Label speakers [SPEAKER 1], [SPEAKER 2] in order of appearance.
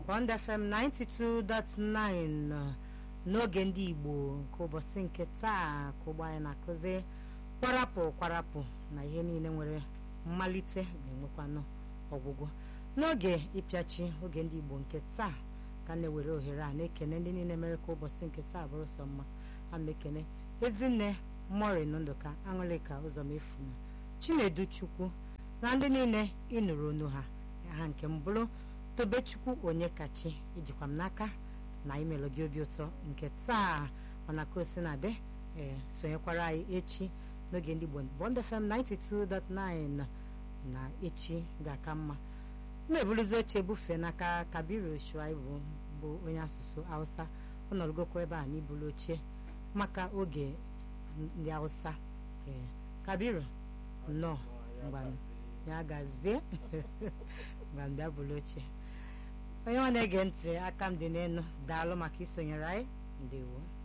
[SPEAKER 1] Bond FM 92.9 n'oge ndị Igbo nke ụbọchị nke taa ka ụgbọ anyị na-akụzi kwarapụ kwarapụ na ihe niile nwere mmalite ga-enwekwanụ ọgwụgwọ n'oge ịpịachi oge ndị Igbo nke taa ka na-ewere ohere a na-ekene ndị niile mere ka ụbọchị nke taa bụrụ sọ mma a na-ekene ezinne morin ndụka aṅụlịka ụzọmefu na chinedu chukwu na ndị niile ịnụrụ onu ha ha nke m bụrụ tobechukwu onye kachi ijikwa m n'aka na imelụ gị obi ụtọ nke taa mana ka o si na-adị ee sonyekwara anyị echi n'oge ndị Igbo Bond FM 92.9 na echi ga-aka mma na-eburuzi oche ebufe n'aka kabiru shuaibu bụ onye asụsụ hausa ọ nọrọgokwa ebe a n'iburu oche maka oge ndị hausa ee kabiru nnọọ mgbanụ ya gazie mgbe bịa bụrụ oche onye ọ na-ege ntị aka m dị n'elu daalụ maka isonyere anyị ndewo